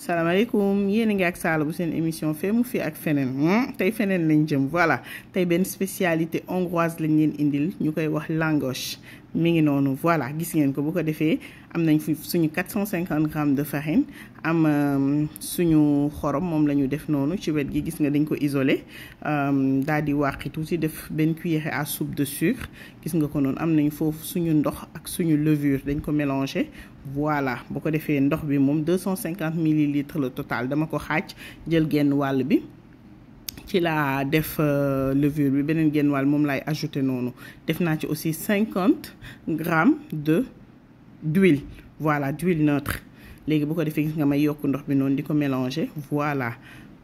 salaamaaleykum yéen a ngi ak Saala bu seen émission fee mu fi ak feneen tey feneen lañ jëm voilà tey benn spécialité hongroise lañ leen indil ñu koy wax langoche mi ngi noonu voilà gis ngeen ko bu ko defee am nañ fi suñu 450 grammes de farine am suñu xorom moom la ñu def noonu ci wet gi gis nga dañ ko isolé daal di wàqi tuuti def benn cuillère à soupe de sucre gis nga ko noonu am nañ foofu suñu ndox ak suñu levure dañ ko mélangé voilà bu ko defee ndox bi moom 250 millilitres le total dama ko xaaj jël genn wàll bi ci laa def levure bi beneen genn wàll moom laay ajouté noonu def naa ci aussi 50 grammes de d'huile voilà d'huile neutre léegi bu ko defee gis nga may yokk ndox bi noonu di ko mélanger voilà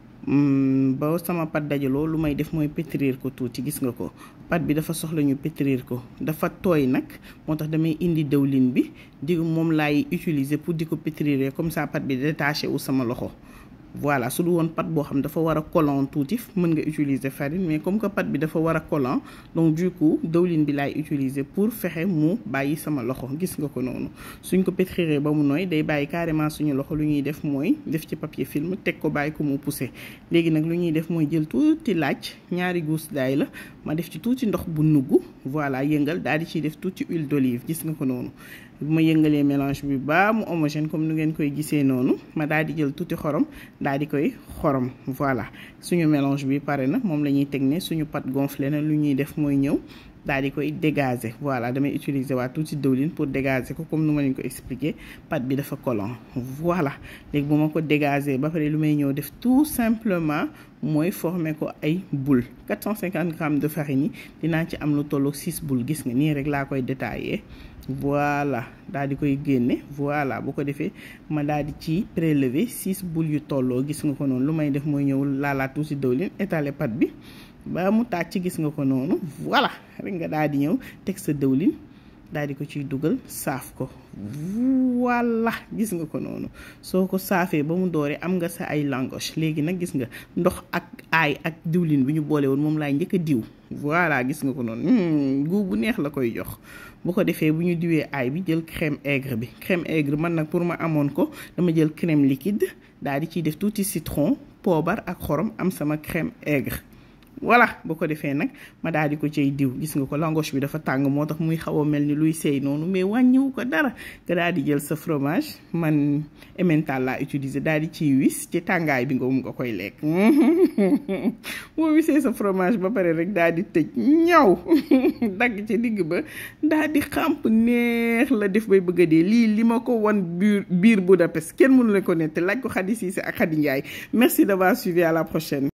ba sama pat dajaloo lu may def mooy pétrir ko tuuti gis nga ko pat bi dafa soxla ñu pétrir ko dafa tooy nag moo tax damay indi dëwlin bi di moom laay utiliser pour di ko pétrir comme ça pat bi détaché wu sama loxo voilà su du woon pat boo xam dafa war a collant tuuti mën nga utiliser farine mais comme que pat bi dafa war a collant donc du coup dëwlin bi laay utiliser pour fexe mu bàyyi sama loxo gis nga ko noonu suñ ko pétriré ba mu nooy day bàyyi carrément suñu loxo lu ñuy def mooy def ci papier film teg ko bàyyi ko mu poussé léegi nag lu ñuy def mooy jël tuuti laaj ñaari gousse d'ail la ma def ci tuuti ndox bu nugg voilà yëngal daal di ciy def tuuti huile d'olive gis nga ko noonu bu ma yëngalee mélange bi ba mu homogène comme nu ngeen koy gisee noonu ma daal di jël tuuti xorom daal di koy xorom voilà suñu mélange bi pare na moom la ñuy teg ne suñu pâte gonflé na lu ñuy def mooy ñëw daal di koy dégazer voilà damay utiliser waa tuuti dëwlin pour dégazer ko comme nu ma leen ko expliquer pâte bi dafa collant voilà léegi bu ma ko dégazer ba pare lu may ñëw def tout simplement mooy former ko ay boule 450 grammes de farine yi dinaa ci am lu tollu 6 boules gis nga nii rek laa koy détailler voilà daal di koy génne voilà bu ko defee ma daal di ci prélever 6 boules yu tolloo gis nga ko noonu lu may def mooy ñëw laalaat tuuti dëwlin étaler pâte bi ba mu tàcc gis nga ko noonu voilà rek nga daal di ñëw teg sa dëwlin daal di ko ciy dugal saaf ko voilà gis nga ko noonu soo ko saafee ba mu dooree am nga sa ay langoche léegi nag gis nga ndox ak aay ak diwlin bi ñu boole woon moom laay njëkk a diw voilà gis nga ko noonu gu bu neex la koy jox bu ko defee bu ñu diwee aay bi jël crème aigre bi crème aigre man nag pour ma amoon ko dama jël crème liquide daal di ciy def tuuti citron poobar ak xorom am sama crème aigre voilà boo ko defee nag ma daal di ko cay diw gis nga ko langoche bi dafa tàng moo tax muy xaw a mel ni luy seey noonu mais wàññiwu ko dara nga daal di jël sa fromage man emmental laa utiliser daal di ciy wis ci tàngaay bi nga um nga koy lekk boo wisee sa fromage ba pare rek daal di tëj ñaw dagg ci digg ba daal di xàmp neex la def bay bëgg a dee lii li ma ko wan biir biir Budapest kenn mënu la ko nette laaj ko Khady Cissé ak Khady Ndiaye merci d'avoir suivi à la prochaine